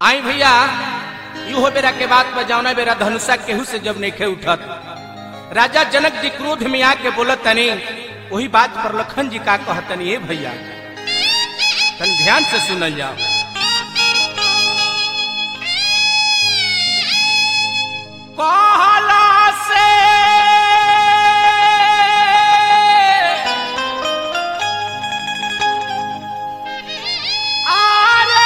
आई भैया इहो बेरा के बात पर जावना बेरा धनुषा केहू से जब नेखे उठत राजा जनक जी क्रोध में आके बोलत तनी वही बात पर लखन जी का कहतनी ए भैया तन ध्यान से सुनल जाओ कहला से आरे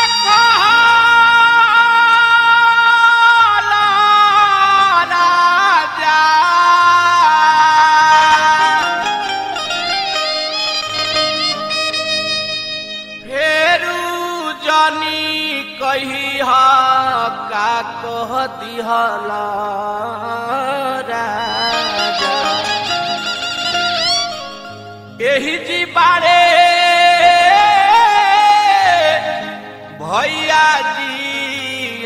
कहला राजा फेरू जानी कही का कह दिहला राजा एही जी बारे भैया जी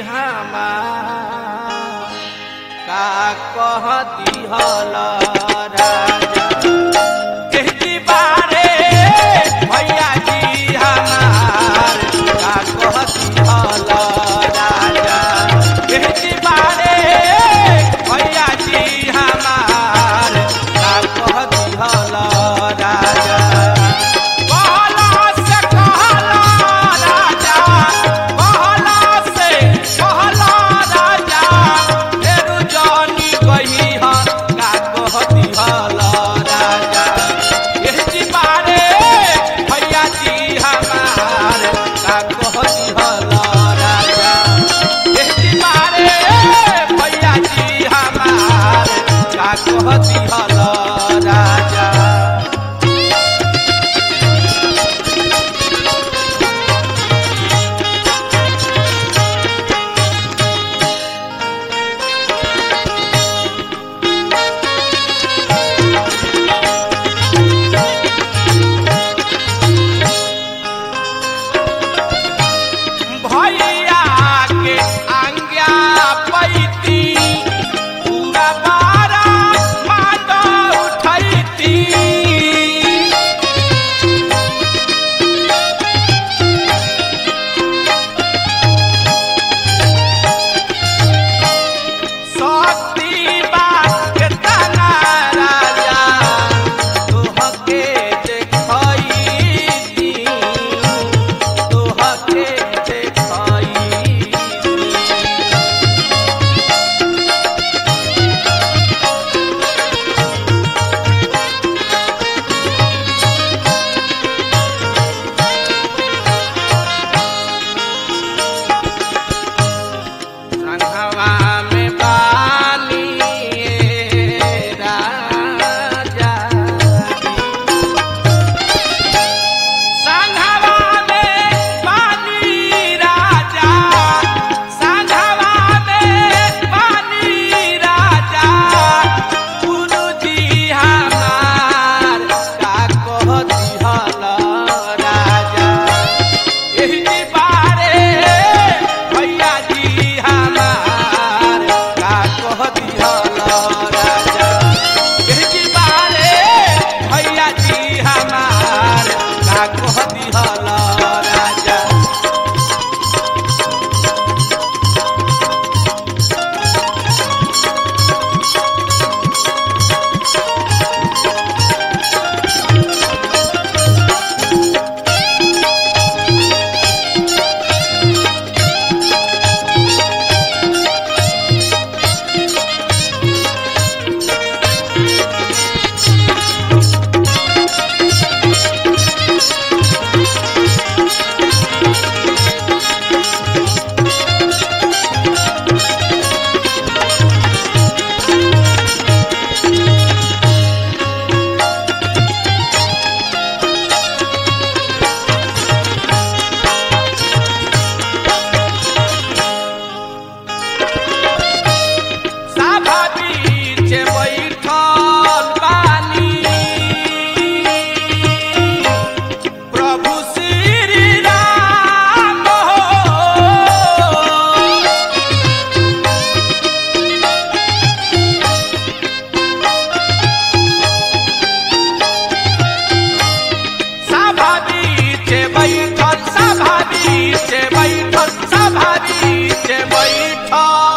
हमार का कह दिहला राजा एही जी बारे भैया जी हमार का कह दिहला राजा एही जी बारे भैया जी हमार का कह दिहला राजा कहला से कहला राजा कहला से कहला राजा फेरू जानी कही हा का कह दिहला राजा एह जी बारे भैया जी हमार का कह दिहला राजा एह जी बारे भैया जी हमार का कह दिहला राजा भैया के आज्ञा पैती पूरा बारा माता उठैती सती बात के तना राजा तोहके देखैती तोहके देखैती बीच बैठल